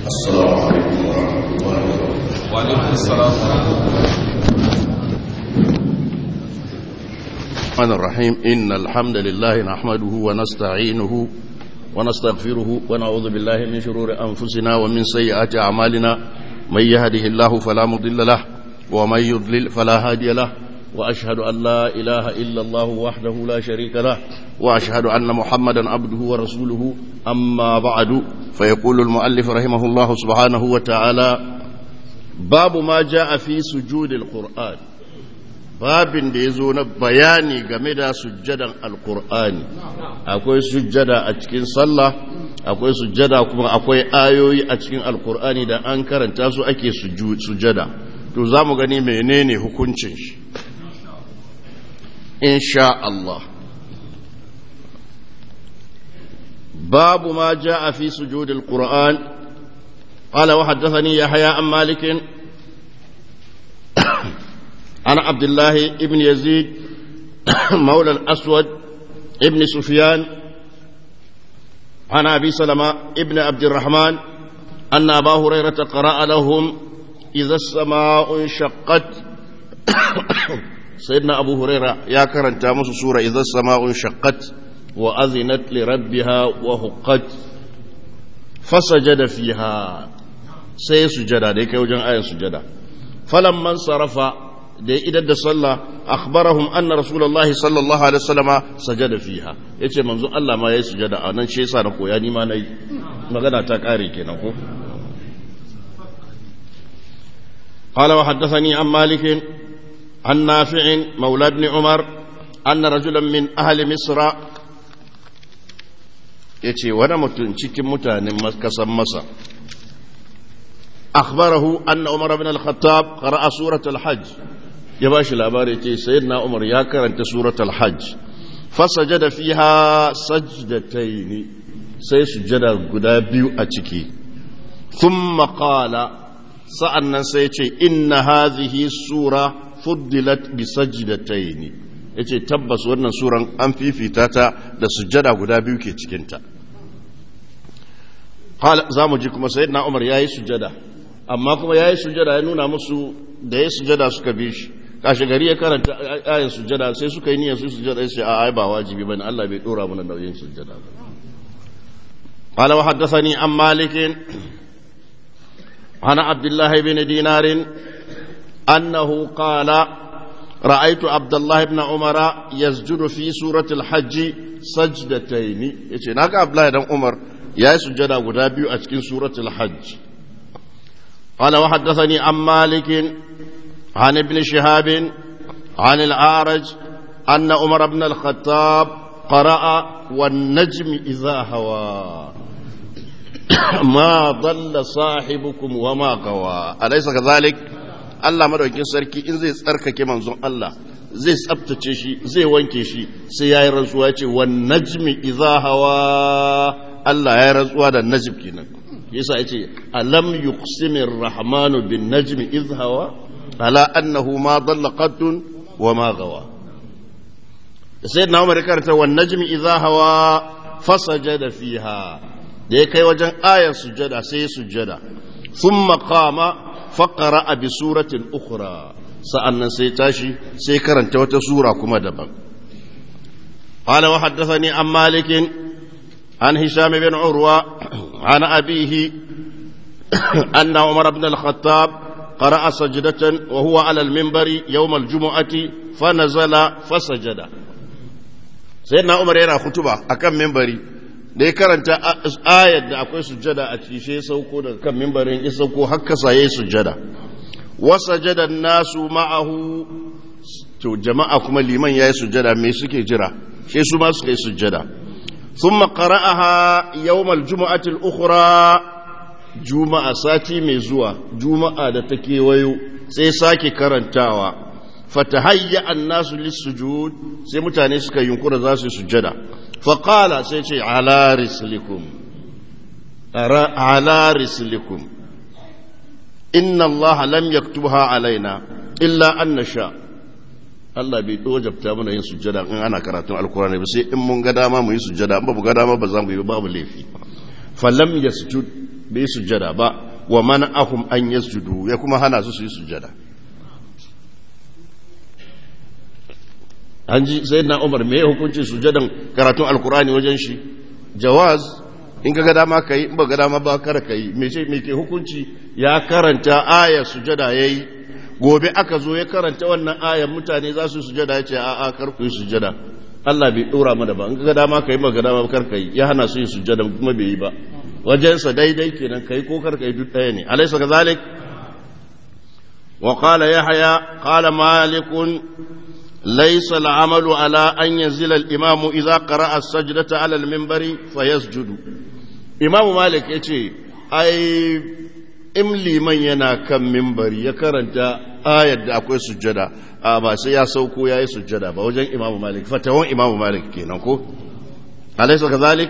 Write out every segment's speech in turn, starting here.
السلام عليكم ورحمة الله وبركاته وعليكم السلام ورحمة الله الرحمن الرحيم إن الحمد لله نحمده ونستعينه ونستغفره ونعوذ بالله من شرور أنفسنا ومن سيئات أعمالنا من يهده الله فلا مضل له ومن يضلل فلا هادي له وأشهد أن لا إله إلا الله وحده لا شريك له وأشهد أن محمدا عبده ورسوله أما بعد فيقول المؤلف رحمه الله سبحانه وتعالى باب ما جاء في سجود القرآن babin da ya zo na bayani game da sujjadan alkur'ani akwai sujjada a cikin sallah akwai sujjada kuma akwai ayoyi a cikin alkur'ani da an karanta su ake sujjada to za mu gani menene hukuncin shi insha Allah babu ma a fi sujudil qur'an qala wa haddathani yahya an malikin عن عبد الله ابن يزيد مولى الأسود ابن سفيان عن أبي سلمة ابن عبد الرحمن أن أبا هريرة قرأ لهم إذا السماء انشقت سيدنا أبو هريرة يا كرن تامس سورة إذا السماء انشقت وأذنت لربها وهقت فسجد فيها سيسجد ديك وجن آية سجد فلما انصرف da ya idar da sallah akhbarahum anna rasulullahi sallallahu alaihi wasallama sajada fiha yace manzo Allah ma yayi sujada a nan shi yasa na koya ni ma nayi magana ta kare kenan ko قال وحدثني عن مالك عن نافع مولى ابن عمر أن رجلا من أهل مصر yace wani mutum cikin mutanen kasan masa أخبره أن عمر بن الخطاب قرأ سورة الحج يباش الأباري تي سيدنا عمر ياكر أنت سورة الحج فسجد فيها سجدتين سيسجد قدابيو أتكي ثم قال سألنا سيتي إن هذه السورة فضلت بسجدتين yace tabbas wannan suran an fifita ta da sujjada guda biyu ke cikinta za mu ji kuma sayyidina umar ya yi sujjada amma kuma ya yi sujada ya nuna musu da ya sujada suka bi shi kashi gari ya karanta ayin sujada sai suka yi niyyar su sujada ya ce a ai ba wajibi bane Allah bai dora mana nauyin sujada ba قال وحدثني عن مالك عن عبد الله بن دينار أنه قال رأيت عبد الله بن عمر يسجد في سورة الحج سجدتين يقول ناك عبد الله بن عمر يا سجد غدابي أتكين سورة الحج قال وحدثني عن مالك عن ابن شهاب عن العارج أن عمر بن الخطاب قرأ والنجم إذا هوى ما ضل صاحبكم وما غوى أليس كذلك Allah madaukin sarki in zai tsarkake manzon Allah zai tsabtace shi zai wanke shi sai yayi rantsuwa ce wan najmi idza hawa Allah ya rantsuwa da najm kenan yasa yace alam yuqsimir rahmanu bin najmi idh hawa ala annahu ma dalla qaddun wa ma gawa sayyidina umar karanta wan najmi idh hawa fasajada fiha da ya kai wajen ayar sujada sai ya sujada thumma qama faqara bi suratin ukhra sa'annan sai tashi sai karanta wata sura kuma daban قال وحدثني عن مالك عن هشام بن عروة عن أبيه أن عمر بن الخطاب قرأ سجدة وهو على المنبر يوم الجمعة فنزل فسجد سيدنا عمر يرى خطبة أكم منبري da ya karanta ayar da akwai sujjada a ciki sai sauko daga kan mimbarin ya sauko hakkasa ya yi sujjada wasajadan nasu ma'ahu to jama'a kuma liman ya yi sujjada me suke jira sai su ma suka yi sujjada ثم قرأها يوم الجمعة الأخرى جمعة ساتي مزوى جمعة دتكي ويو سيساكي كرنتاوا فتهيأ الناس للسجود سيمتاني سكا ينكر ذاسي سجدا فقال سيتي على رسلكم على رسلكم إن الله لم يكتبها علينا إلا أن نشاء Allah bai wajabta mana yin sujjada in ana karatun alkurani ba sai in mun ga dama mu yi sujjada in ba mu ga dama ba za mu yi babu laifi falam yasjud bai sujjada ba wa mana'ahum an yasjudu ya kuma hana su su yi sujjada an ji sai na umar me hukuncin sujjadan karatun alkurani wajen shi jawaz in ga dama ka yi in ba ga dama ba kar ka yi me ce me ke hukunci ya karanta aya sujjada yayi gobe aka zo ya karanta wannan ayan mutane za su sujjada ya ce a a kar ku yi sujjada Allah bai dora mana ba in ga dama ka yi ba ga dama kar ka yi ya hana su yi sujjada kuma bai yi ba wajensa daidai kenan kai ko kar kai duk ɗaya ne alaysa kazalik wa qala yahya qala malik laysa al-amalu ala an yanzila al-imam idha qara'a as-sajdata ala al-minbari fayasjudu imam malik yace ai in liman yana kan minbari ya karanta ayar da akwai sujjada a ba sai ya sauko yayi sujjada ba wajen imam malik fatawan imam malik kenan ko alaysa kazalik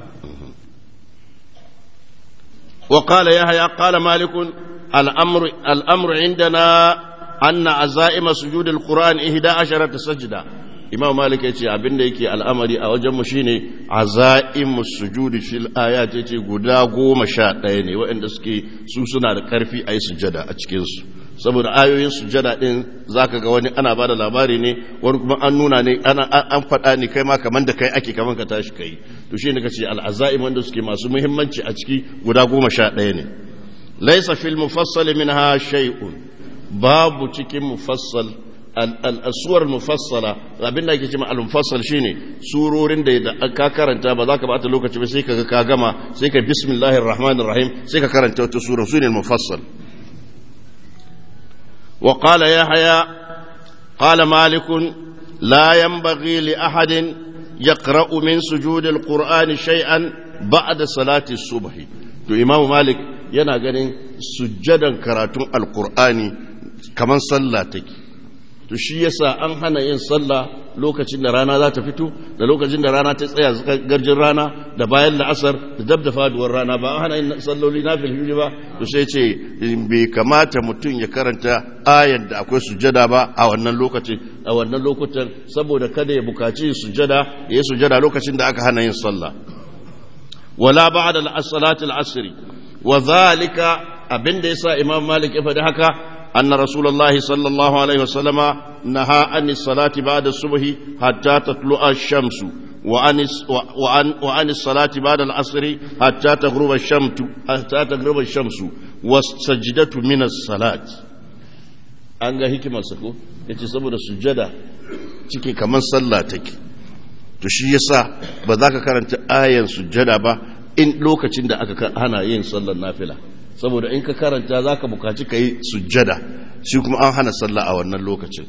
وقال يحيى قال مالك الأمر, الأمر عندنا أن عزائم سجود القرآن إهدى عشرة سجدة إمام مالك يتي أبن ديكي الأمر أوجم مشيني عزائم السجود في الآيات يتي قدا قوم شاطين وإن دسكي سوسنا كرفي أي سجدة أتكينسو saboda ayoyin sujada din zaka ga wani ana bada labari ne wani kuma an nuna ne ana an faɗa ne kai ma kaman da kai ake kaman ka tashi kai to shi ne kace al-azaim wanda suke masu muhimmanci a ciki guda goma sha ɗaya ne laysa fil mufassal minha shay'un babu cikin mufassal al-aswar mufassala abin da ake cewa al-mufassal shine surorin da ka karanta ba za ka bata lokaci ba sai ka ka gama sai ka bismillahir rahmanir rahim sai ka karanta wata sura sune al-mufassal وقال يحيى قال مالك لا ينبغي لأحد يقرأ من سجود القرآن شيئا بعد صلاة الصبح to imamu malik yana ganin sujjadan karatun alkur'ani kamar sallah take to shi yasa an hana yin sallah lokacin da rana za ta fito da lokacin da rana ta tsaya garjin rana da bayan la'asar da dab da faduwar rana ba an hana yin salloli na filfili ba to sai ce bai kamata mutum ya karanta ayar da akwai sujada ba a wannan lokacin a wannan lokutan saboda kada ya bukaci sujada ya yi sujada lokacin da aka hana yin sallah wala ba'da al-salati al-asr wa zalika abinda yasa imam malik ya faɗi haka أن رسول الله صلى الله عليه وسلم نهى عن الصلاة بعد الصبح حتى تطلع الشمس وعن وعن وعن الصلاة بعد العصر حتى تغرب الشمس حتى تغرب الشمس والسجدة من الصلاة an ga hikimarsa ko ya ce saboda sujada cike kamar sallah take to shi yasa ba za ka karanta ayan sujada ba in lokacin da aka hana yin sallar nafila saboda in ka karanta za ka bukaci ka yi sujjada shi kuma an hana sallah a wannan lokacin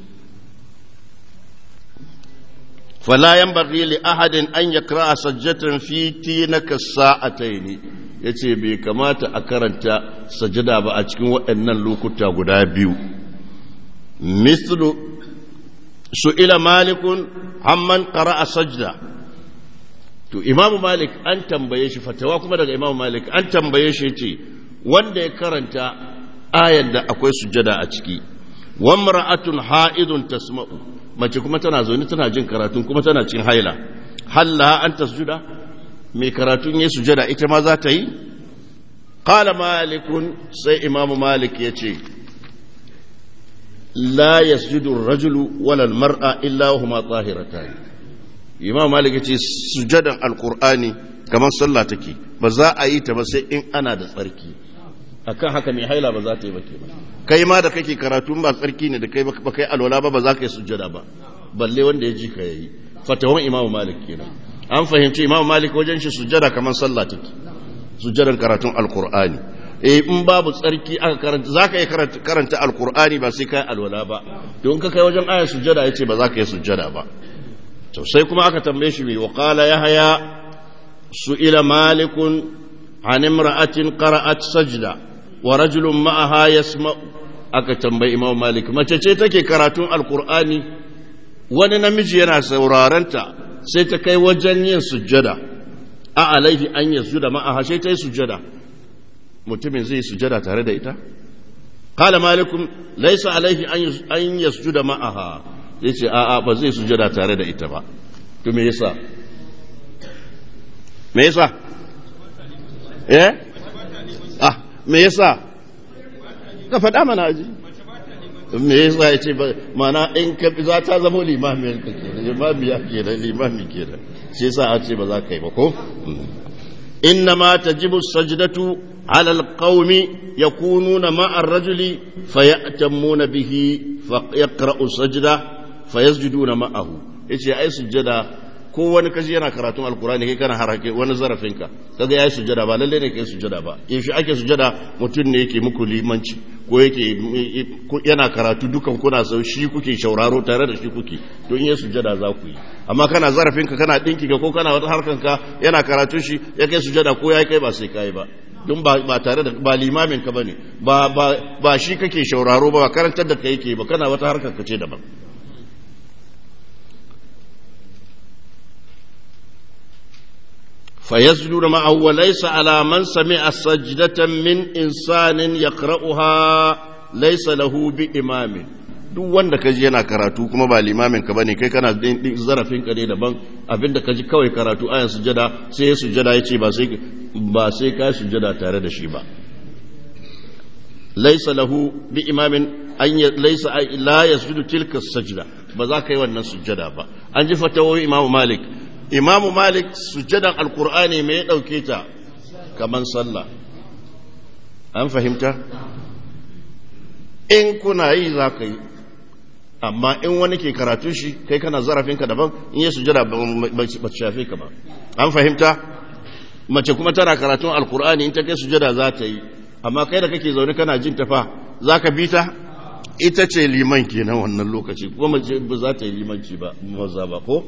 falayan bari li ahadin an ya kira a sajjatan fiti na ka sa'atai ne ya ce bai kamata a karanta sajjada ba a cikin waɗannan lokuta guda biyu mislu su ila malikun hamman kara a sajda to imamu malik an tambaye shi fatawa kuma daga imamu malik an tambaye shi ce wanda ya karanta ayar da akwai sujada a ciki wamra'atun ha'idun tasma'u mace kuma tana zaune tana jin karatun kuma tana cin haila halla an tasjuda mai karatun ya sujada ita ma za ta yi qala malikun sai imamu malik ya ce la yasjudu ar-rajulu wala al-mar'a illa huma tahiratan imam malik ya ce sujadan alqur'ani kamar sallah take ba za a yi ta ba sai in ana da tsarki akan haka mai haila ba za ta yi ba ke ba kai ma da kake karatu ba tsarki ne da kai ba kai alwala ba ba za ka yi sujjada ba balle wanda ya ji ka yayi fatawan imamu malik kenan an fahimci imamu malik wajen shi sujjada kamar sallah take sujjadan karatun alqur'ani eh in babu tsarki aka karanta za ka yi karanta alqur'ani ba sai kai alwala ba don ka kai wajen ayar sujjada yace ba za ka yi sujjada ba to sai kuma aka tambaye shi mai wa qala yahya su'ila malikun an imra'atin qara'at sajda wa rajulun ma'aha yasma'u aka tambayi imam malik mace ce take karatun alkur'ani wani namiji yana saurarenta sai ta kai wajen yin sujjada a alaihi an yasjuda ma'aha sai ta yi sujjada mutumin zai sujjada tare da ita qala malikum laysa alaihi an yasjuda ma'aha yace a a ba zai sujjada tare da ita ba to me yasa me yasa eh me yasa ka faɗa mana aji me yasa ya ce mana in ka za ta zama limamiyar ka ke da limamiya ke da limami ke da shi yasa a ce ba za ka yi ba ko inna ma tajibu sajdatu ala alqaumi yakununa ma'a ar-rajuli fayatamuna bihi fa yaqra'u sajda fayasjuduna ma'ahu yace ai sujjada ko wani kashi yana karatun alkurani kai kana harake wani zarafinka kaga yayi sujada ba lalle ne kai sujada ba yaushe ake sujada mutum ne yake muku limanci ko yake yana karatu dukan kuna sau shi kuke shauraro tare da shi kuke to in ya sujada za ku yi amma kana zarafinka kana dinki ko kana wata harkanka yana karatu shi ya kai sujada ko ya kai ba sai kai ba don ba tare da ba limamin ka bane ba ba ba shi kake shauraro ba karantar da kai yake ba kana wata harkar ka ce daban فيسجد معه وليس على من سمع سجدة من إنسان يقرأها ليس له بإمام duk wanda ka ji yana karatu kuma ba limamin ka bane kai kana zarafin ka ne daban abinda ka ji kawai karatu ayan sujada sai ya sujada ya ce ba sai ba sai ka sujada tare da shi ba laisa lahu bi imamin an laisa la yasjudu tilka sajda ba za ka yi wannan sujada ba an ji fatawoyi imamu malik imamu malik sujjadan alkur'ani mai ya ɗauke ta kaman sallah an fahimta in kuna yi za ka yi amma in wani ke karatu shi kai kana zarafinka daban in yi sujjada ba shafe ka ba an fahimta mace kuma tana karatun alkur'ani in ta kai sujjada za ta yi amma kai da kake zaune kana jin tafa za ka bi ta ita ce liman kenan wannan lokaci kuma mace ba za ta yi limanci ba maza ba ko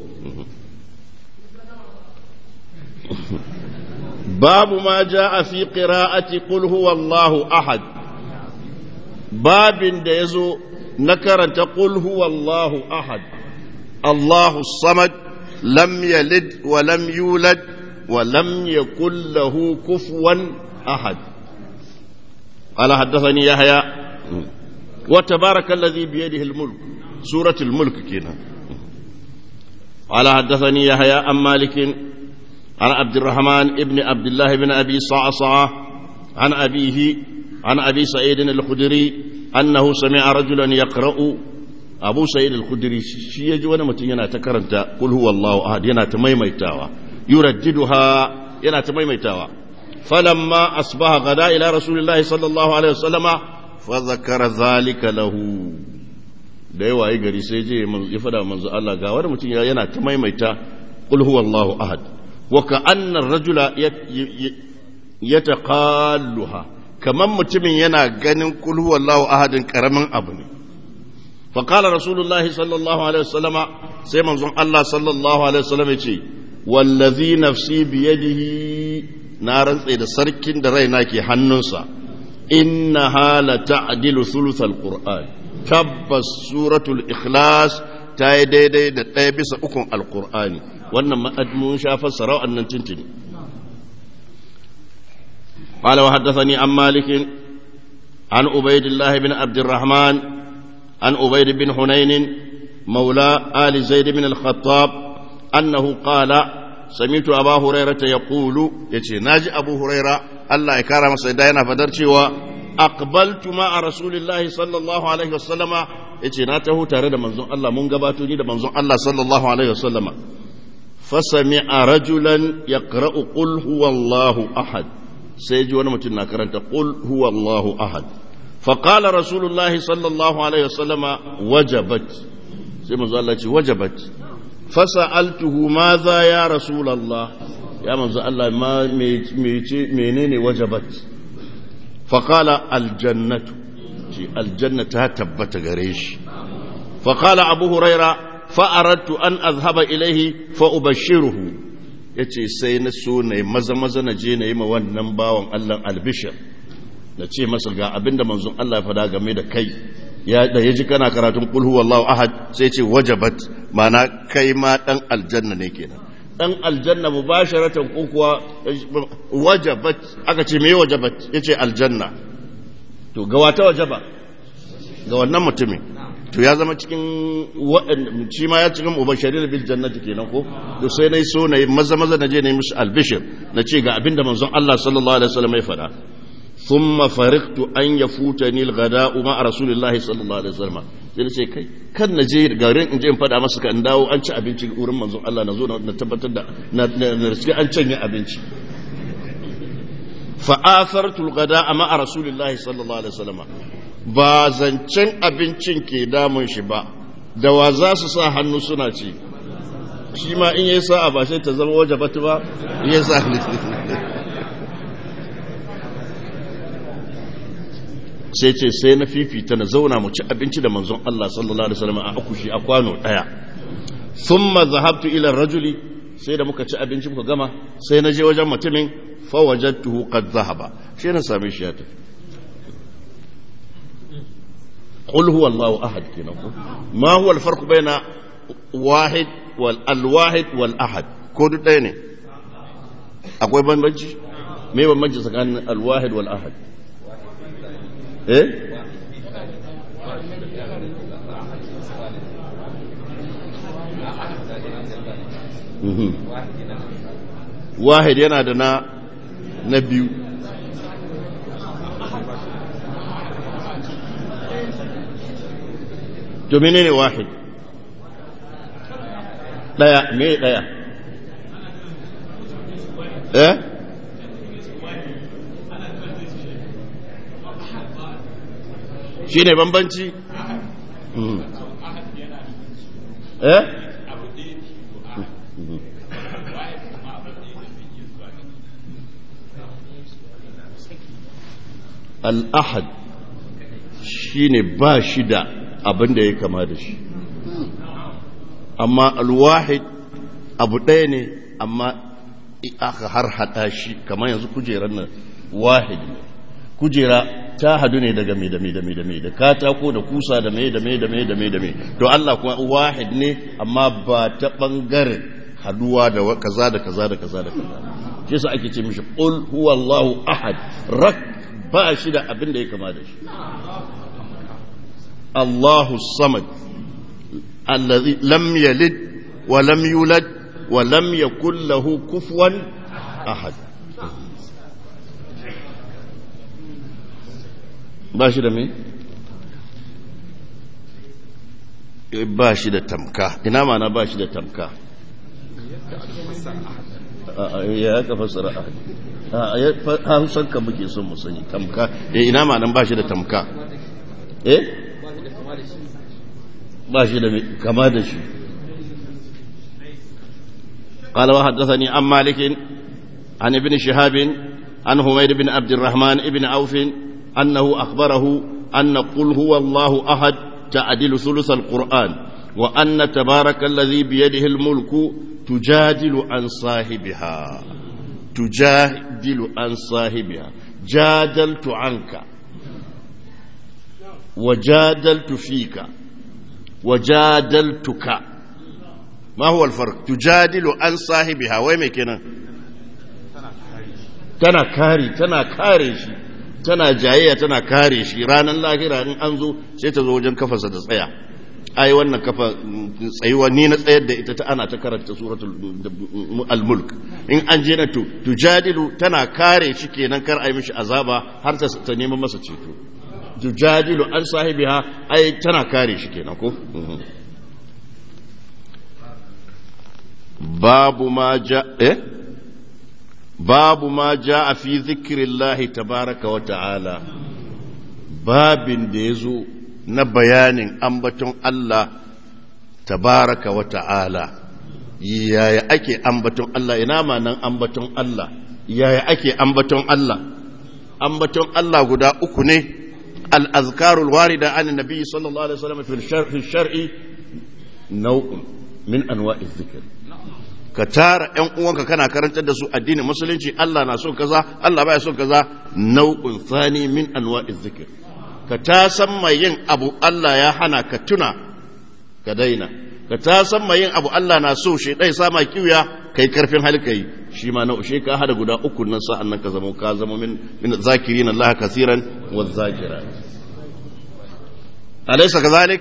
باب ما جاء في قراءة قل هو الله أحد باب ديزو نكرت قل هو الله أحد الله الصمد لم يلد ولم يولد ولم يكن له كفوا أحد قال حدثني يحيى وتبارك الذي بيده الملك سورة الملك كنا قال حدثني يحيى عن مالك عن عبد الرحمن ابن عبد الله بن أبي صعصعة عن أبيه عن أبي سعيد الخدري أنه سمع رجلا يقرأ أبو سعيد الخدري شي يجي وانا متين ينا تكرنت قل هو الله أحد ينا تميميتاوا يرددها ينا تميميتاوا فلما أصبح غدا إلى رسول الله صلى الله عليه وسلم فذكر ذلك له da yawa yi gari sai je ya fada manzo Allah ga wani mutum yana ta maimaita qul huwallahu ahad وكأن الرجل يتقالها كمان متمن ينا غنين قل هو الله أحد كرمن أبني فقال رسول الله صلى الله عليه وسلم سيما الله صلى الله عليه وسلم يتي والذي نفسي بيده نارا سيد سركين درينا كي حننسا إنها لتعدل ثلث القرآن تبس سورة الإخلاص تايدي دي دي بس أكون القرآن wannan mun sha fassara wa'annan tintini قال وحدثني عن مالك عن عبيد الله بن عبد الرحمن عن عبيد بن حنين مولى آل زيد بن الخطاب أنه قال سمعت أبا هريرة يقول يتي ناجي أبو هريرة الله يكرم سيدنا فدرتي أقبلت مع رسول الله صلى الله عليه وسلم يتي ناته تارد منزون الله من قباتني منزون الله صلى الله عليه وسلم فسمع رجلا يقرأ قل هو الله أحد سيجي ونمتنا كرنت قل هو الله أحد فقال رسول الله صلى الله عليه وسلم وجبت سيما الله وجبت فسألته ماذا يا رسول الله يا من الله ما منين وجبت فقال الجنة الجنة تبت غريش فقال أبو هريرة فأردت أن أذهب إليه فأبشره yace sai na so na maza maza na je na yi ma wannan bawan Allah albishir na ce masa ga abinda manzon Allah ya fada game da kai ya da yaji kana karatun qul huwallahu ahad sai ce wajabat mana kai ma dan aljanna ne kenan dan aljanna mubasharatan ko kuwa wajabat aka ce me wajabat yace aljanna to ga wata wajaba ga wannan mutumin to ya zama cikin shi ma ya cikin mubashirin bil jannati kenan ko to sai nayi so nayi maza maza naje nayi musu albishir na ce ga abinda manzon Allah sallallahu alaihi wasallam ya faɗa thumma fariqtu an yafutani al-ghada'u ma rasulillahi sallallahu alaihi wasallam sai ce kai kan na je garin in je in fada masa kan dawo an ci abinci wurin manzon Allah na zo na tabbatar da na an canye abinci fa athartu al-ghada'a ma rasulillahi sallallahu alaihi wasallam ba zancen abincin ke damun shi ba da wa za su sa hannu suna ci shi ma in yi sa'a ba sai ta zama waje batu ba in yi sa sai ce sai na fifita na zauna mu ci abinci da manzon Allah sallallahu alaihi wasallam a akushi a kwano daya thumma zahabtu ila rajuli sai da muka ci abinci muka gama sai na je wajen mutumin fa wajadtuhu qad zahaba sai na same shi ya tafi قل هو الله أحد كنا ما هو الفرق بين واحد والواحد والأحد كود ديني أقوي بنبجي ما بنبجي سكان الواحد والأحد إيه واحد yana da na na biyu to menene wahid daya me daya eh shine bambanci eh al-ahad shine ba shi da abin da ya kama da shi amma alwahid abu ɗaya ne amma aka har haɗa shi kamar yanzu kujerar nan wahid ne kujera ta hadu ne daga mai da mai da mai da mai da katako da kusa da mai da mai da mai da mai da mai to Allah kuma wahid ne amma ba ta ɓangaren haduwa da kaza da kaza da kaza da kaza shi sa ake ce mishi qul huwallahu ahad rak ba shi da abin da ya kama da shi الله الصمد الذي لم يلد ولم يولد ولم يكن له كفوا أحد bashi da me? bashi da tamka ina mana bashi da tamka ya ka fassara ahadi hausar ka muke son mu sani tamka ina ma nan bashi da tamka eh ba shi da kama da shi قال وحدثني عن مالك عن ابن شهاب عن حميد بن عبد الرحمن بن عوف أنه أخبره أن قل هو الله أحد تعدل ثلث القرآن وأن تبارك الذي بيده الملك تجادل عن صاحبها تجادل عن صاحبها جادلت عنك وجادلت فيك وجادلتك ما هو الفرق تجادل عن صاحبها وين كنا tana kare tana kare shi tana jayayya tana kare shi ranar lahira in an zo sai ta zo wajen kafarsa da tsaya ai wannan kafa tsayuwa ni na tsayar da ita ta ana ta karanta suratul al-mulk in an je na to tujadilu tana kare shi kenan kar ai mishi azaba har ta ta neman masa ceto tujadilu an sahibiha ai tana kare shi kenan ko babu ma ja eh babu ma ja fi zikrillahi tabaraka wa ta'ala babin da yazo na bayanin ambaton Allah tabaraka wa ta'ala yaya ake ambaton Allah ina ma nan ambaton Allah yaya ake ambaton Allah ambaton Allah guda uku ne al-azkarul warida an nabi sallallahu alaihi wasallam fi shar'i nau'un min anwa'iz zikr ka tara ƴan uwanka kana karantar da su addinin musulunci Allah na so kaza Allah baya so kaza nau'un thani min anwa'iz zikr ka ta san mai yin abu Allah ya hana ka tuna ka daina ka ta san mai yin abu Allah na so shi dai sama kiwiya kai karfin hali kai shi ma na ushe ka hada guda uku nan sa'an nan ka zama ka zama min min zakirin Allah kaseeran wa zakirat alaysa kadhalik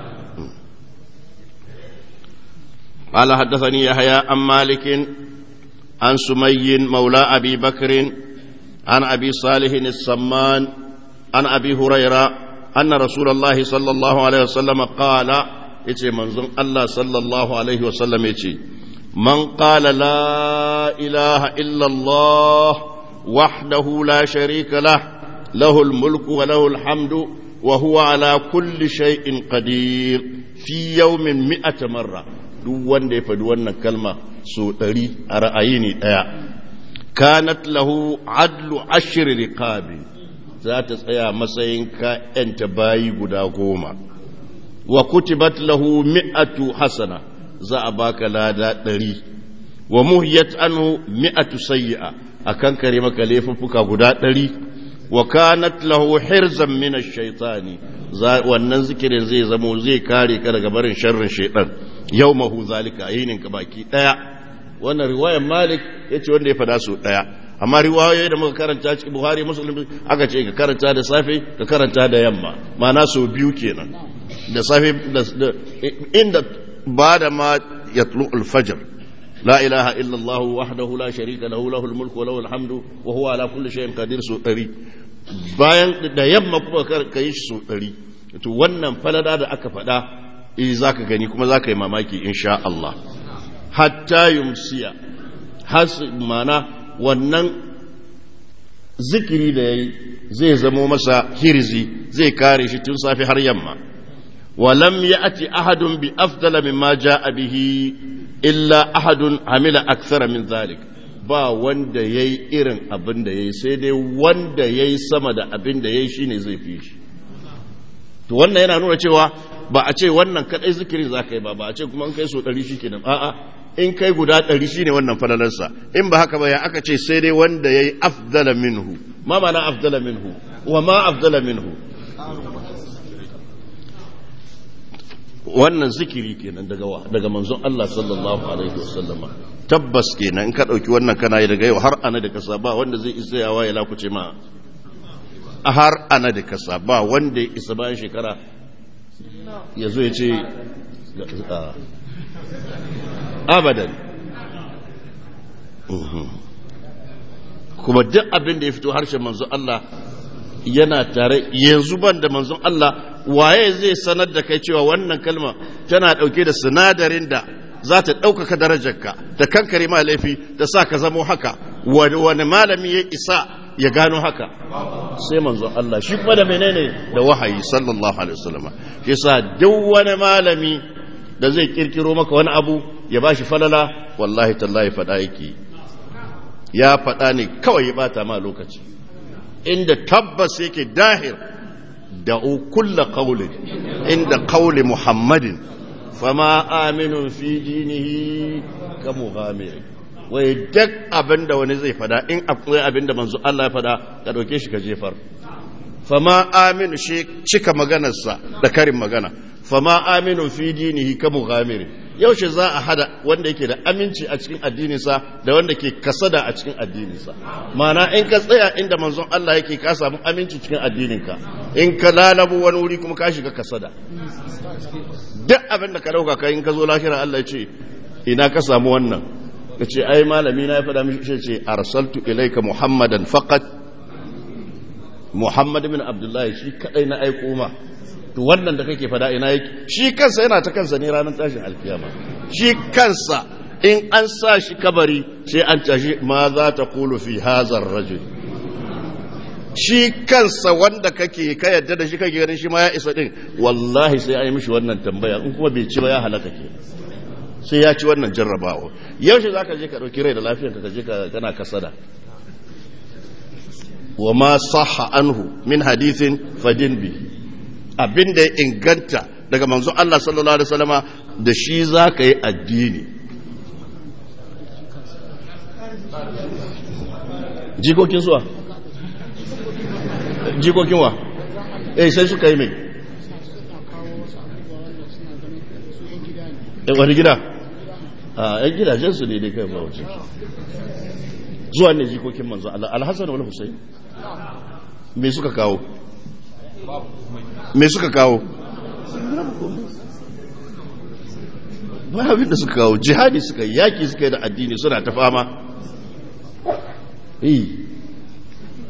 قال حدثني يحيى عن مالك عن سمي مولى أبي بكر عن أبي صالح السمان عن أبي هريرة أن رسول الله صلى الله عليه وسلم قال يتي منظم الله صلى الله عليه وسلم يتي من قال لا إله إلا الله وحده لا شريك له له الملك وله الحمد وهو على كل شيء قدير في يوم مئة مرة duk wanda ya faɗi wannan kalma so ɗari a ra'ayi ne ɗaya kanat lahu adlu ashir riqabi za ta tsaya matsayin ka'yanta bayi guda goma wa kutibat lahu mi'atu hasana za a baka lada ɗari wa muhiyat anhu mi'atu sayyi'a akan kare maka laifuffuka guda ɗari wa kanat lahu hirzan min ash-shaytani wannan zikirin zai zamo zai kare ka daga barin sharrin shaytan yawmahu zalika yinin ka baki daya wannan riwayar malik yace wanda ya fada su daya amma riwayoyi da muka karanta cikin buhari muslim aka ce ka karanta da safe ka karanta da yamma ma'ana so biyu kenan da safe inda ba da ma yatlu al-fajr لا إله إلا الله وحده لا شريك له له الملك وله الحمد وهو على كل شيء قدير سو ɗari bayan da yamma kuma ka yi shi so ɗari to wannan falada da aka faɗa eh za ka gani kuma za ka yi mamaki insha Allah hatta yumsiya has mana wannan zikiri da yayi zai zamo masa hirzi zai kare shi tun safe har yamma ولم يأتي أحد بأفضل مما جاء به illa ahadun amila aksara min zalik ba wanda ya yi irin abin da ya yi sai dai wanda ya yi sama da abin da ya yi shine zai fi shi to wannan yana nuna cewa ba a ce wannan kadai zikirin za ka yi ba ba a ce kuma in kai so ɗari shi kenan a'a in kai guda ɗari shine wannan falalarsa in ba haka ba ya aka ce sai dai wanda ya yi afdala minhu ma mana afdala minhu wa ma afdala minhu wannan zikiri kenan daga wa daga manzon Allah sallallahu alaihi wasallama tabbas kenan in ka dauki wannan kana yi daga yau har ana da kasa ba wanda zai isa yawa ya lakuce ma a har ana da kasa ba wanda ya isa bayan shekara ya zo ya ce abadan kuma duk abin da ya fito harshen manzon Allah yana tare yanzu ban da manzon Allah waye zai sanar da kai cewa wannan kalma tana ɗauke da sinadarin da za ta ɗaukaka darajarka ta kankare ma laifi ta sa ka zamo haka wani malami ya isa ya gano haka sai manzon Allah shi kuma da menene da wahayi sallallahu alaihi wasallam shi yasa duk wani malami da zai kirkiro maka wani abu ya bashi falala wallahi tallahi faɗa yake ya faɗa ne kawai ya bata ma lokaci inda tabbas yake dahir da'u kulla qawlin inda qawli muhammadin fama aminun fi dinihi ka mughamir wai duk abinda wani zai fada in akwai abinda manzo Allah ya fada ka dauke shi ka jefar fama aminu shi cika maganarsa da karin magana fama aminu fi dinihi ka mughamir yaushe za a hada wanda yake da aminci a cikin addininsa da wanda ke kasada a cikin addininsa mana in ka tsaya inda manzon Allah yake ka samu aminci cikin addininka in ka lalabu wani wuri kuma ka shiga kasada duk abin da ka dauka kai in ka zo lahira Allah ya ce ina ka samu wannan ka ce ai malami na ya faɗa mishi ce arsaltu ilaika muhammadan faqat muhammad bin abdullahi shi kadai na aiko ma to wannan da kake fada ina yake shi kansa yana ta kansa ne ranar tashin alkiyama shi kansa in an sa shi kabari sai an tashi ma za ta kulu fi hazar rajul shi kansa wanda kake ka yadda da shi kake ganin shi ma ya isa din wallahi sai an yi mishi wannan tambaya in kuma bai ci ba ya halaka ke sai ya ci wannan jarrabawa yaushe za ka je ka ɗauki rai da lafiyarka ka je kana kasada wa ma sahha anhu min hadithin fadin bihi abin da ya inganta daga manzo Allah sallallahu Alaihi wasallama da shi za ka yi addini jikokin suwa jikokin wa eh sai suka yi mai wani gida a yan gidajensu ne dai kai ba wace zuwa ne jikokin manzo Allah alhassan wani husayn me suka kawo me suka kawo ba abin da suka kawo jihadi suka yi yaki suka yi da addini suna ta fama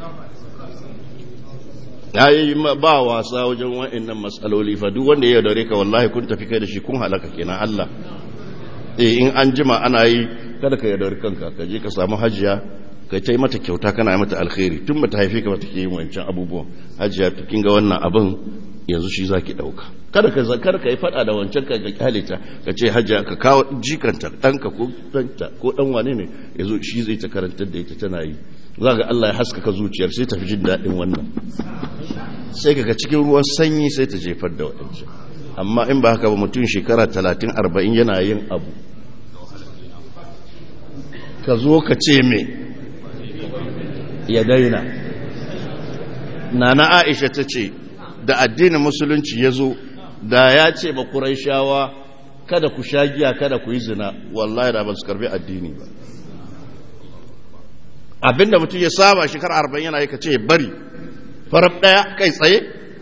yayi ba wasa wajen wa'annan matsaloli fa duk wanda ya dare ka wallahi kun tafi kai da shi kun halaka kenan Allah eh in an jima ana yi kada ka yaudari kanka ka je ka samu hajiya ka ta yi mata kyauta kana yi mata alkhairi tun ba ta haife ka ba take yin wancan abubuwan hajiya to kin ga wannan abin yanzu shi zaki dauka kada ka zakar ka yi fada da wancan ka ga kyale ta ka ce hajiya ka kawo jikanta danka ko danta ko dan wane ne yanzu shi zai ta karantar da ita tana yi za ga Allah ya haskaka zuciyar sai ta fi jin daɗin wannan sai kaga cikin ruwan sanyi sai ta jefar da waɗancan amma in ba haka ba mutum shekara talatin arba'in yana yin abu ka zo ka ce me ya daina nana aisha ta ce da addinin musulunci ya zo da ya ce ba shawa kada ku sha giya kada ku yi zina wallahi da ba su karbi addini ba abinda mutum ya saba shekara arba'in yana yi ka ce bari farab ɗaya kai tsaye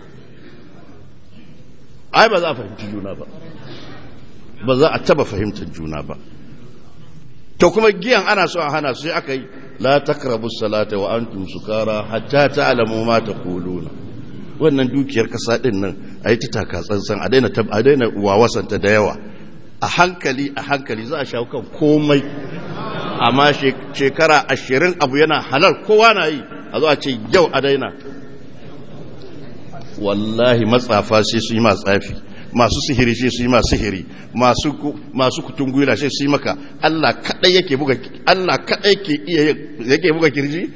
ai ba za a fahimci juna ba ba za a taba fahimtar juna ba to kuma giyan ana so a hana su sai aka yi la takrabu salata wa antum sukara hatta ta'lamu ma taquluna wannan dukiyar kasa din nan ayi ta taka tsantsan a daina a daina wawasanta da yawa a hankali a hankali za a shawo kan komai amma shekara ashirin abu yana halal kowa na yi a zo a ce yau a daina wallahi matsafa sai su yi ma tsafi masu sihiri sai su yi ma sihiri masu kutungula sai su yi maka Allah kadai yake buga Allah kadai ke iya yake buga kirji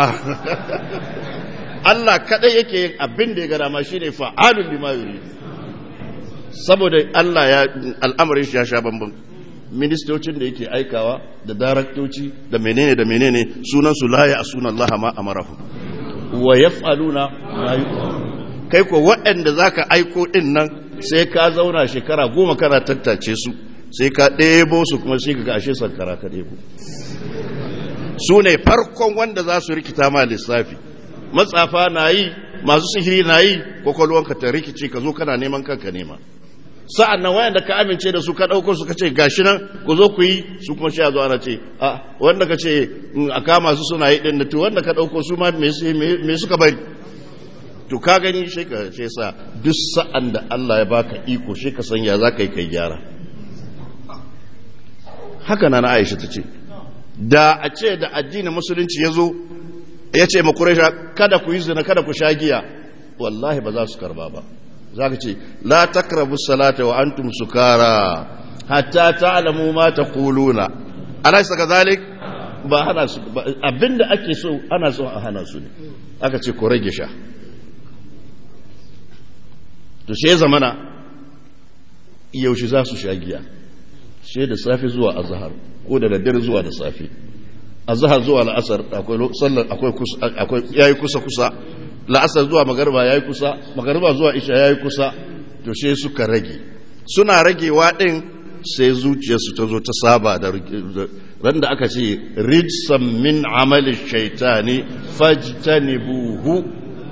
Allah kadai yake yin abin da ya ga dama shine fa'alul lima yuri saboda Allah ya al'amarin shi ya sha bambam ministocin da yake aikawa da daraktoci da menene da menene sunan su la ya asuna Allah ma amarahu wa yaf'aluna ma yu'marun kai ko waɗanda za ka aiko ɗin nan sai ka zauna shekara goma kana tattace su sai ka ɗebo su kuma sai ka gashe sankara ka ɗebo su ne farkon wanda za su rikita ma lissafi matsafa na yi masu sihiri na yi kwakwalwanka ta rikice ka zo kana neman kanka nema sa'an nan wayanda ka amince da su ka ɗauko su ka ce gashi nan ku zo ku yi su kuma sha zo ana ce a wanda ka ce a kama su suna yi ɗin da to wanda ka ɗauko su ma me suka bari to ka gani shi ka ce sa duk sa'an da Allah ya baka iko shi ka sanya za ka yi kai gyara haka na na Aisha ta ce da a ce da addinin musulunci ya zo ya ce makuraisha kada ku yi zina kada ku sha giya wallahi ba za su karba ba za ka ce la takrabu salata wa antum sukara hatta ta'lamu ma taquluna alaysa kadhalik ba hana su abinda ake so ana so a hana su ne aka ce ku rage sha to she zamana yaushe za su sha giya she da safe zuwa azhar ko da daddare zuwa da safe azhar zuwa la'asar akwai sallar akwai kusa akwai yayi kusa kusa la'asar zuwa magariba yayi kusa magariba zuwa isha yayi kusa to she suka rage suna ragewa din sai zuciyarsu ta zo ta saba da ran da aka ce rijsan min amali shaitani fajtanibuhu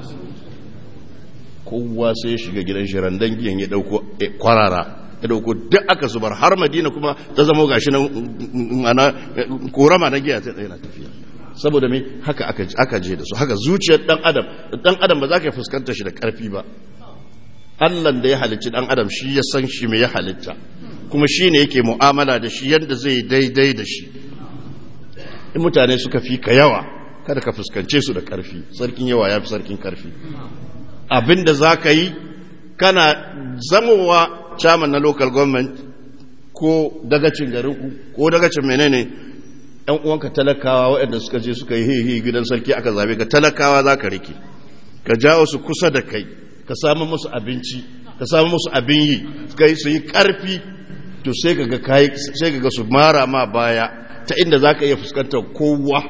kowa sai ya shiga gidan shi randan giyan ya dauko kwarara ya dauko duk aka zubar har madina kuma ta zama gashi nan ana korama na giya ta yana tafiya saboda me haka aka je da su haka zuciyar dan adam dan adam ba za ka fuskanta shi da karfi ba Allah da ya halicci dan adam shi ya san shi me ya halitta kuma shi ne yake mu'amala da shi yadda zai daidai da shi in mutane suka fi ka yawa kada ka fuskance su da karfi sarkin yawa ya fi sarkin karfi abinda za ka yi kana zamowa chairman na local government ko dagacin garinku ko dagacin menene yan uwanka talakawa waɗanda suka je suka yi hehe gidan sarki aka zabe ka talakawa za ka rike ka jawo su kusa da kai ka samu musu abinci ka samu musu abin yi kai su yi ƙarfi to sai ka ga sai ka ga su mara ma baya ta inda za ka iya fuskantar kowa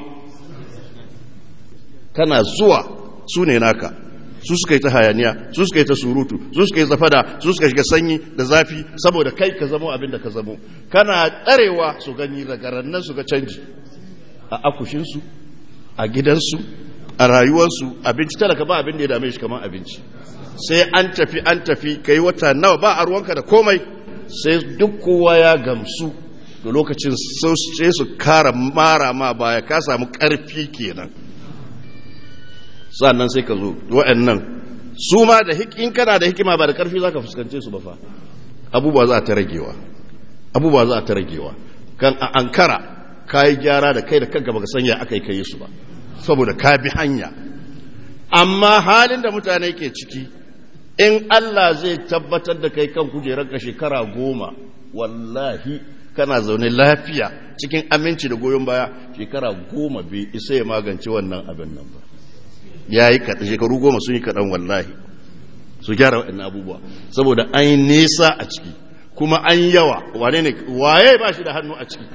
kana zuwa su ne naka su suka yi ta hayaniya su suka yi ta surutu su suka yi zafada su suka shiga sanyi da zafi saboda kai ka zamo abin da ka zamo kana tsarewa su gani daga rannan su ga canji a akushinsu a gidansu a rayuwarsu abinci talaka ba abin da ya dame shi kamar abinci sai an tafi an tafi kai wata nawa ba a ruwanka da komai sai duk kowa ya gamsu da lokacin sai su kara mara ma baya ka samu karfi kenan sannan sai ka zo wa'annan su ma da in kana da hikima ba da karfi zaka fuskance su ba fa abubuwa za ta ragewa abubuwa za ta ragewa kan a ankara kai gyara da kai da kanka baka sanya akai kai su ba saboda ka bi hanya amma halin da mutane ke ciki in Allah zai tabbatar da kai kan kujerarka shekara goma wallahi kana zaune lafiya cikin aminci da goyon baya shekara goma bai isa ya magance wannan abin nan ba ya yi kaɗan shekaru goma sun yi kaɗan wallahi su gyara waɗannan abubuwa saboda an yi nesa a ciki kuma an yawa wane ne waye ba shi da hannu a ciki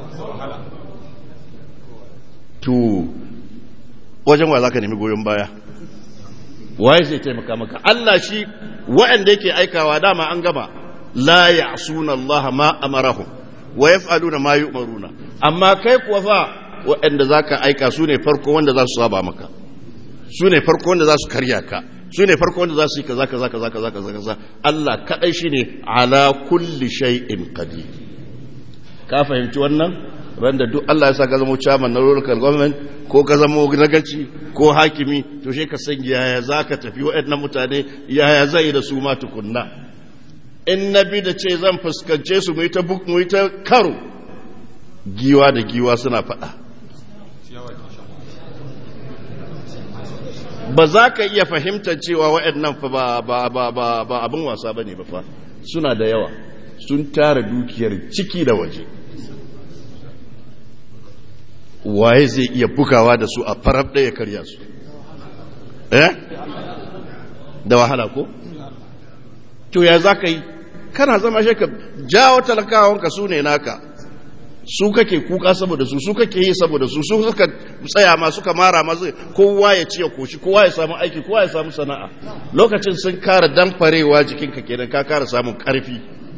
to wajen wa za ka nemi goyon baya waye zai taimaka maka Allah shi waɗanda yake aikawa dama an gaba la ya'suna Allah ma amarahum wa yaf'aluna ma yu'maruna amma kai kuwa fa waɗanda zaka aika su ne farko wanda za su saba maka su ne farko wanda za su karya ka su ne farko wanda za su yi kaza kaza kaza kaza kaza kaza Allah kadai shine ala kulli shay'in qadir ka fahimci wannan randa duk Allah ya sa ka zama chairman na local government ko ka zama nagaci ko hakimi to she ka san yaya zaka tafi waɗannan mutane yaya zai da su ma tukunna in nabi da ce zan fuskance su mu yi ta buk mu yi ta karo giwa da giwa suna faɗa ba za ka iya fahimtar cewa waɗannan fa ba ba ba ba ba abin wasa bane ba fa suna da yawa sun tara dukiyar ciki da waje waye zai iya bugawa da su a farab ɗaya karya su eh da wahala ko to ya za ka yi kana zama shi ka jawo talakawanka su ne naka su kake kuka saboda su su kake yi saboda su su suka tsaya ma suka mara masu kowa ya ci ya koshi kowa ya samu aiki kowa ya samu sana'a lokacin sun kara damfarewa jikinka kenan ka kara samun karfi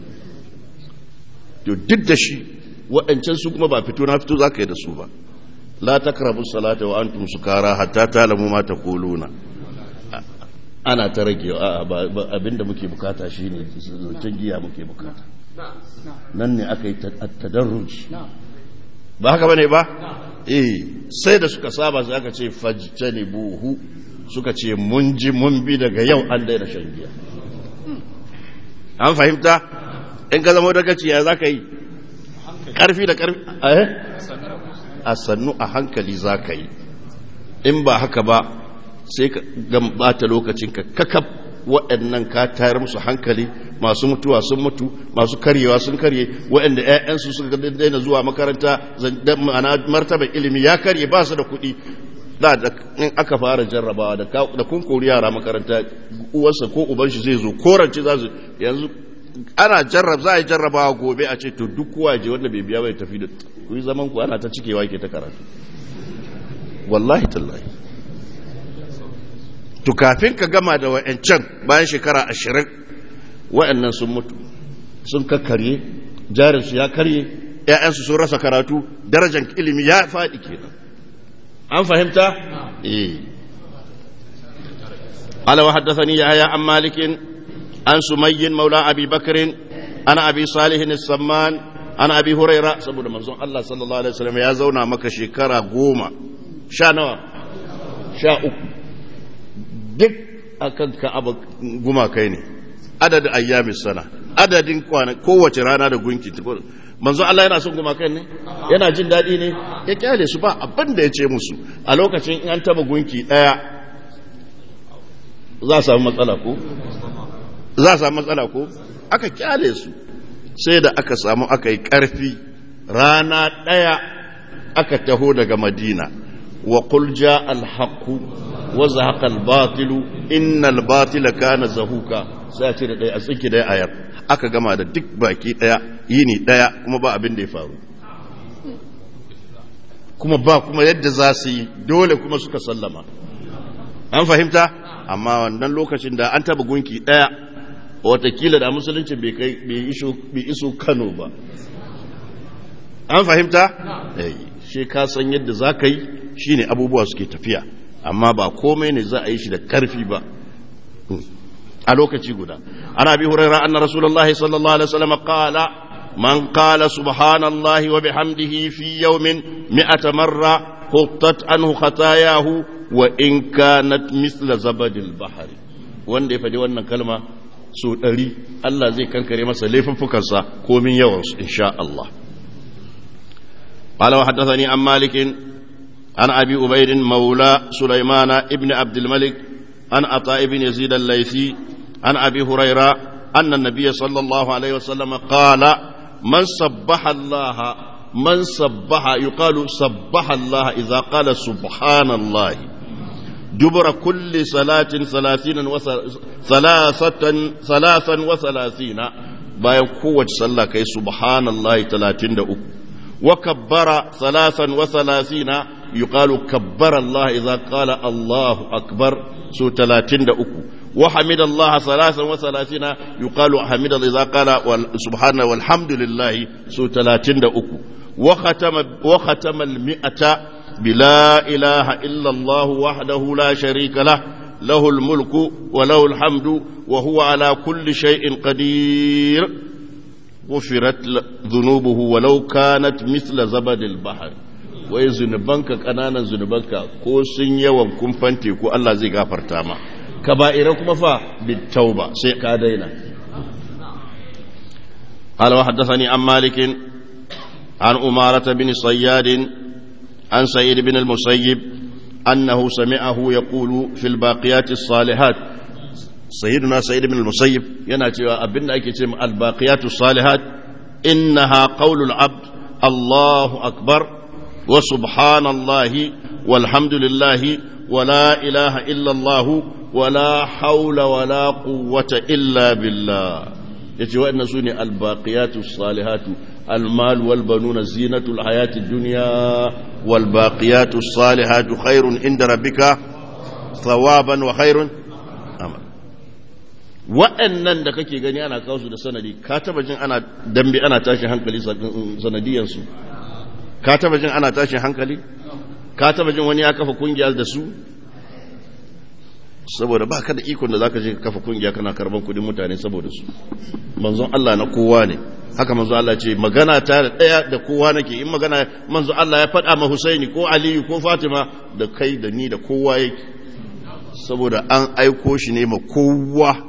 to duk da shi waɗancan su kuma ba fito na fito za ka yi da su ba la takrabu salata wa antum sukara hatta talamu ma taquluna ana ta rage abinda muke bukata shine zancen giya muke bukata nan ne aka yi tadarruj ba haka bane ba eh sai da suka saba sai aka ce fajtani buhu suka ce mun ji mun bi daga yau an daina shan giya an fahimta in ka zama daga ciya za ka yi karfi da karfi a sannu a hankali za ka yi in ba haka ba sai ka gambata lokacin ka kakaf waɗannan ka tayar musu hankali masu mutuwa sun mutu masu karyewa sun karye waɗanda 'ya'yansu suka daina zuwa makaranta ma'ana martaban ilimi ya karye ba su da kuɗi da in aka fara jarrabawa da kun kori yara makaranta uwarsa ko uban shi zai zo korance za su yanzu ana jarrab za a yi jarrabawa gobe a ce to duk kowa je wanda bai biya bai tafi da ku yi zaman ku ana ta cikewa ke ta karatu wallahi tallahi to kafin ka gama da wa'ancan bayan shekara ashirin wa'annan sun mutu sun kakkarye jarinsu ya karye ‘ya'yansu sun rasa karatu darajar ilimi ya faɗi kenan an fahimta? eh alawa haddasa ni ya haya an malikin an sumayyin maula abi bakirin ana abi salihin samman ana abi huraira saboda manzon Allah sallallahu alaihi wasallam ya zauna maka shekara goma sha nawa sha uku duk akan ka'aba gumakai ne adadin ayyamin sana adadin kwana kowace rana da gunki manzo Allah yana son gumakai ne yana jin daɗi ne ya kyale su ba abin da ya ce musu a lokacin in an taba gunki ɗaya za a samu matsala ko za a samu matsala ko aka kyale su sai da aka samu aka yi ƙarfi rana ɗaya aka taho daga madina wa qul ja al-haqqu wa zahaqa al-batilu innal batila kana zahuka sai a ce da ɗaya a tsinki ɗaya ayar aka gama da duk baki ɗaya yini ɗaya kuma ba abin da ya faru kuma ba kuma yadda za su yi dole kuma suka sallama an fahimta amma wannan lokacin da an taba gunki ɗaya watakila da musulunci bai iso kano ba an fahimta? shi ka san yadda za ka yi shi ne abubuwa suke tafiya amma ba komai ne za a yi shi da karfi ba a lokaci guda ana bi huraira anna rasulullahi sallallahu alaihi wasallam qala man qala subhanallahi wa bihamdihi fi yawmin mi'ata marra huttat anhu khatayahu wa in kanat misla zabadil bahari wanda ya faɗi wannan kalma so ɗari Allah zai kankare masa laifuffukansa komin yawansu insha Allah قال وحدثني عن مالك عن أبي أبيد مولى سليمان ابن عبد الملك عن عطاء بن يزيد الليثي عن أبي هريرة أن النبي صلى الله عليه وسلم قال من سبح الله من سبح يقال سبح الله إذا قال سبحان الله دبر كل صلاة ثلاثين ثلاثة ثلاثا وثلاثين bayan kowace sallah kai subhanallahi 33 وكبر ثلاثا وثلاثين يقال كبر الله إذا قال الله أكبر سو تلاتين أكو وحمد الله ثلاثا وثلاثين يقال حمد الله إذا قال سبحانه والحمد لله سو تلاتين أكو وختم, وختم المئة بلا إله إلا الله وحده لا شريك له له الملك وله الحمد وهو على كل شيء قدير غفرت ذنوبه ولو كانت مثل زبد البحر wai zunubanka ƙananan zunubanka ko sun yawan kumfante ko Allah zai gafarta ma kaba'ira kuma fa bitauba sai ka daina قال وحدثني عن مالك عن أمارة بن صياد عن سعيد بن المسيب أنه سمعه يقول في الباقيات الصالحات سيدنا سعيد بن المسيب يناتي أبن أكتم الباقيات الصالحات إنها قول العبد الله أكبر وسبحان الله والحمد لله ولا إله إلا الله ولا حول ولا قوة إلا بالله يتي وأن سوني الباقيات الصالحات المال والبنون زينة الحياة الدنيا والباقيات الصالحات خير عند ربك ثوابا وخير أمل waɗannan da kake gani ana kawo su da sanadi ka taba jin ana dambe ana tashin hankali sanadiyansu ka taba jin ana tashin hankali ka taba jin wani ya kafa kungiya da su saboda ba ka da ikon da zaka je ka kafa kungiya kana karban kudin mutane saboda su manzon Allah na kowa ne haka manzon Allah ce magana ta da daya da kowa nake in magana manzon Allah ya faɗa ma Husaini ko Aliyu ko Fatima da kai da ni da kowa yake saboda an aiko shi ne ma kowa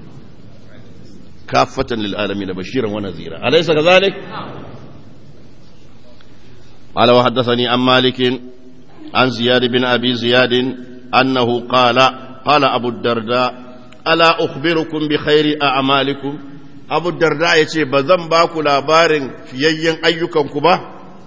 كافة للعالمين بشيرا ونذيرا أليس كذلك؟ قال وحدثني عن مالك عن زياد بن أبي زياد أنه قال قال أبو الدرداء ألا أخبركم بخير أعمالكم أبو الدرداء يتي بذن باكو لابار في أيكم كبا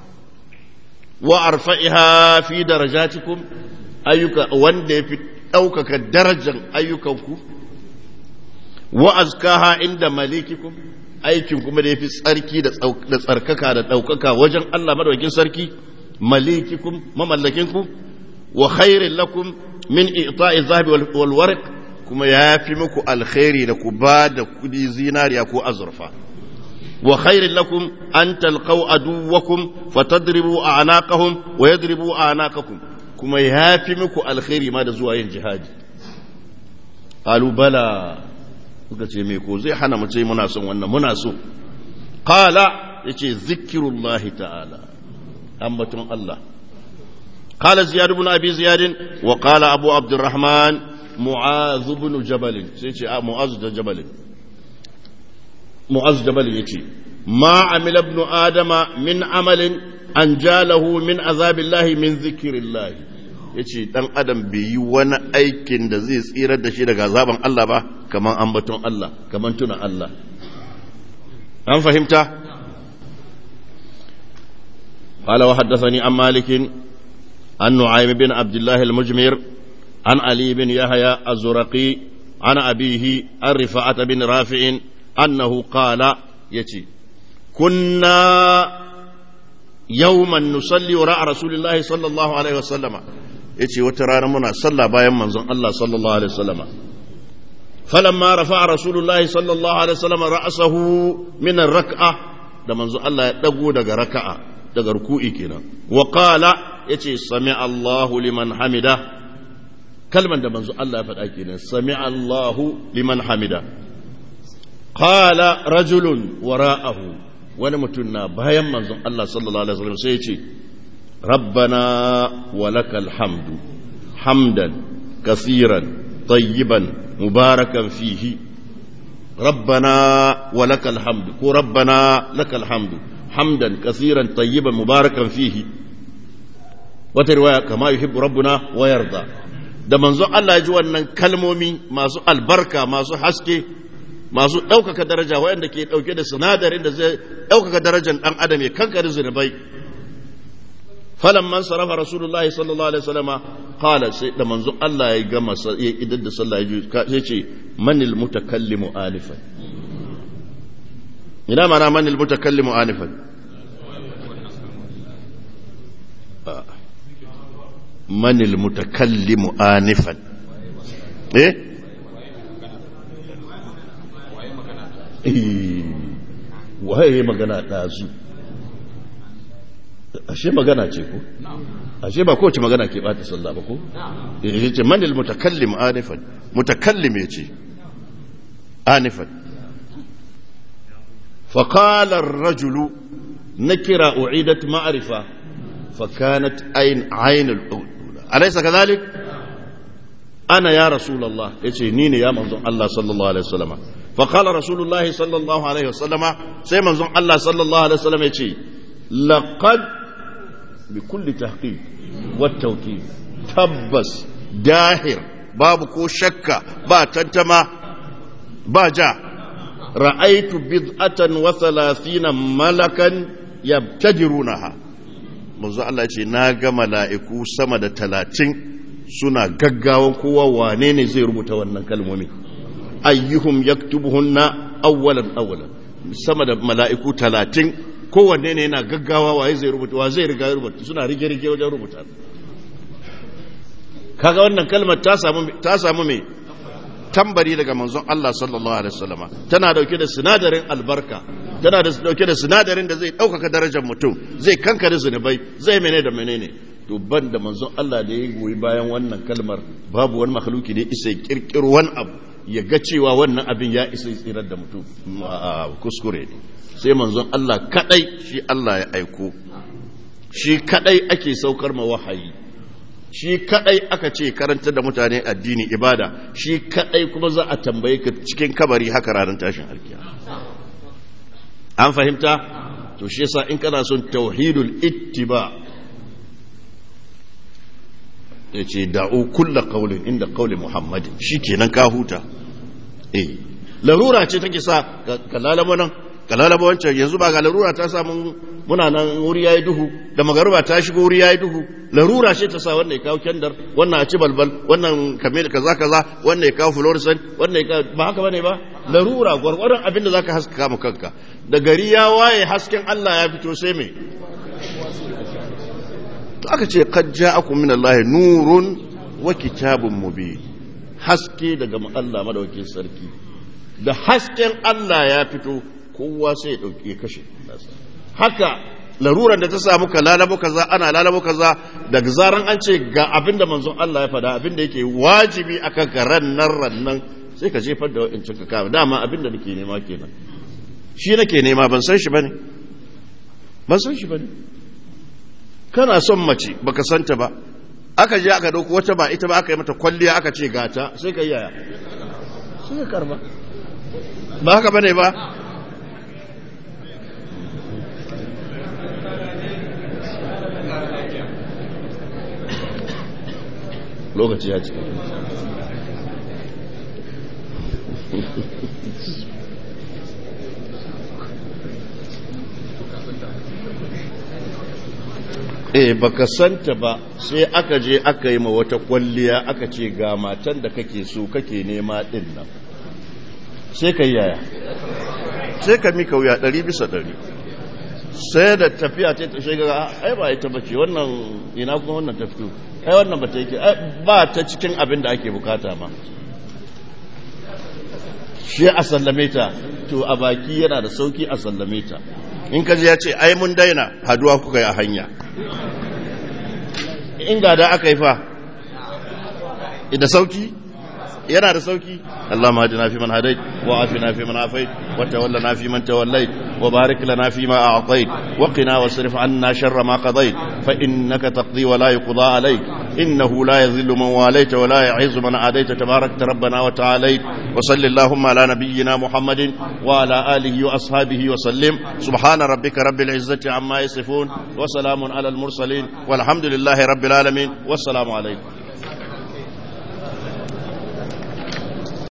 وأرفعها في درجاتكم أيك وندي في أوكك درجا أيكم كبا wa azkaha inda malikikum aikin kuma da yafi tsarki da tsarkaka da ɗaukaka wajen Allah madaukakin sarki malikikum mamallakinku wa khairin lakum min i'ta'i zahabi wal warq kuma yafi muku alkhairi da ku ba da kudi zinariya ko azurfa wa khairin lakum an talqaw aduwakum fatadribu a'naqahum wa yadribu a'naqakum kuma yafi muku alkhairi ma da zuwa yin jihadi qalu bala suka ce me ko zai hana mu ce muna son wannan muna so qala yace zikrullahi ta'ala ambaton Allah qala ziyad ibn abi ziyad wa qala abu abdurrahman mu'az ibn jabal sai ce mu'az da jabal mu'az jabal yace ma amila ibn adama min amalin anjalahu min azabillahi min zikrillahi ya ce ɗan adam bai yi wani aikin da zai tsirar da shi daga zaben Allah ba kamar ambaton Allah kamar tuna Allah an fahimta قال وحدثني عن مالك عن نعيم بن عبد الله المجمر عن علي بن يحيى الزرقي عن أبيه عن رفاعة بن رافع أنه قال يتي كنا يوما نصلي وراء رسول الله صلى الله عليه وسلم ya ce wata rana muna sallah bayan manzon Allah sallallahu Alaihi wasallama falamma rafa rasulullahi sallallahu Alaihi wasallama ra'asahu minan raka'a da manzon Allah ya dago daga raka'a daga ruku'i kenan wa qala yace sami Allahu liman hamida kalman da manzon Allah ya faɗa kenan sami Allahu liman hamida qala rajulun wara'ahu wani mutum na bayan manzon Allah sallallahu alaihi wasallam sai ya ce ربنا ولك الحمد hamdan kasiran tayyiban mubarakan fihi rabbana wa lakal hamdu ko rabbana lakal hamdu hamdan kasiran tayyiban mubarakan fihi wata riwaya kama yuhibbu rabbuna wa yarda da manzon Allah ya ji wannan kalmomi masu albarka masu haske masu ɗaukaka daraja waɗanda ke ɗauke da sinadarin da zai ɗaukaka darajar ɗan adam ya kankare zunubai falan man sarafa rasulullahi sallallahu alaihi wasallama qala sai da manzon Allah ya gama ya idan da sallah ya sai ce manil mutakallimu alifan ina mana manil mutakallimu alifan manil mutakallimu anifan eh waye magana ɗazu ashe magana ce ko ashe ba kowace magana ke bata sallah ba ko ya ce manil mutakallim anifan mutakallim ya ce anifan فقال الرجل نكرة أعيدت معرفة فكانت عين عين الأولى أليس كذلك أنا يا رسول الله يتي نيني يا منظر الله صلى الله عليه وسلم فقال رسول الله صلى الله عليه وسلم سي منظر الله صلى الله عليه وسلم يتي لقد بكل تحقيق والتوكيد تبس داهر باب كو شك با تنتما با جا رأيت بضعة وثلاثين ملكا يبتدرونها manzo Allah ce na ga mala'iku sama da talatin suna gaggawan kowa wane ne zai rubuta wannan kalmomi ayyuhum yaktubuhunna awwalan awwalan sama da mala'iku talatin kowanne ne yana gaggawa waye zai rubuta wa zai riga rubuta suna rige rige wajen rubuta kaga wannan kalmar ta samu ta samu me tambari daga manzon Allah sallallahu alaihi wasallama tana dauke da sinadarin albarka tana da dauke da sinadarin da zai ɗaukaka darajar mutum zai kankare zunubai zai mene da menene to ban da manzon Allah da ya goyi bayan wannan kalmar babu wani makhluki ne isa kirkiro wani abu ya ga cewa wannan abin ya isa tsirar da mutum kuskure ne sai manzon Allah kadai shi Allah ya aiko shi kadai ake saukar ma wahayi shi kadai aka ce karanta da mutane addini ibada shi kadai kuma za a tambaye ka cikin kabari haka ranar tashin alkiya an fahimta to shi yasa in kana son tauhidul ittiba ya ce da'u kulla qaulin inda qauli muhammadin shikenan ka huta eh larura ce take sa ka lalama nan ka lalama wancan yanzu ba ga larura ta samu muna nan wuri yayi duhu da magaruba ta shigo wuri yayi duhu larura ce ta sa wannan ya kawo kendar wannan a ci balbal wannan kame da kaza kaza wannan ya kawo fluorescent wannan ya kawo ba haka bane ba larura gwargwaron abin da zaka haskaka mu kanka da gari ya waye hasken Allah ya fito sai me to aka ce qad ja'akum min Allah nurun wa kitabun mubin haske daga Allah madaukakin sarki da hasken Allah ya fito kowa sai ya dauke ya kashe haka laruran da ta samu ka lalabo kaza ana lalabo kaza daga zaran an ce ga abin da manzon Allah ya faɗa abin da yake wajibi akan ka rannan rannan sai ka jefar da wa'incin ka kama dama abin da nake nema kenan shi nake nema ban san shi bane ban san shi bane kana son mace baka santa ba aka je aka dauko wata ba ita ba aka yi mata kwalliya aka ce gata sai ka yi yaya sai ka karba ba haka bane ba lokaci ya ce eh baka santa ba sai aka je aka yi ma wata kwalliya aka ce ga matan da kake so kake nema din nan sai ka yaya sai ka mika wuya ɗari bisa ɗari sai da tafiya ce ta shiga ai ba ita bace wannan ina kuma wannan ta fito ai wannan ba ta yake ba ta cikin abin da ake bukata ma shi a sallame ta to a baki yana da sauki a sallame ta in ka ji ya ce ai mun daina haduwa kuka yi a hanya in ga da aka yi fa da sauki yana da sauki اللهم اهدنا فيمن هديت وعافنا فيمن عافيت وتولنا فيمن توليت وبارك لنا فيما اعطيت وقنا واصرف عنا شر ما قضيت فانك تقضي ولا يقضى عليك إنه لا يذل من واليت ولا يعز من عاديت تبارك ربنا وتعاليت وصل اللهم على نبينا محمد وعلى آله وأصحابه وسلم سبحان ربك رب العزة عما يصفون وسلام على المرسلين والحمد لله رب العالمين والسلام عليكم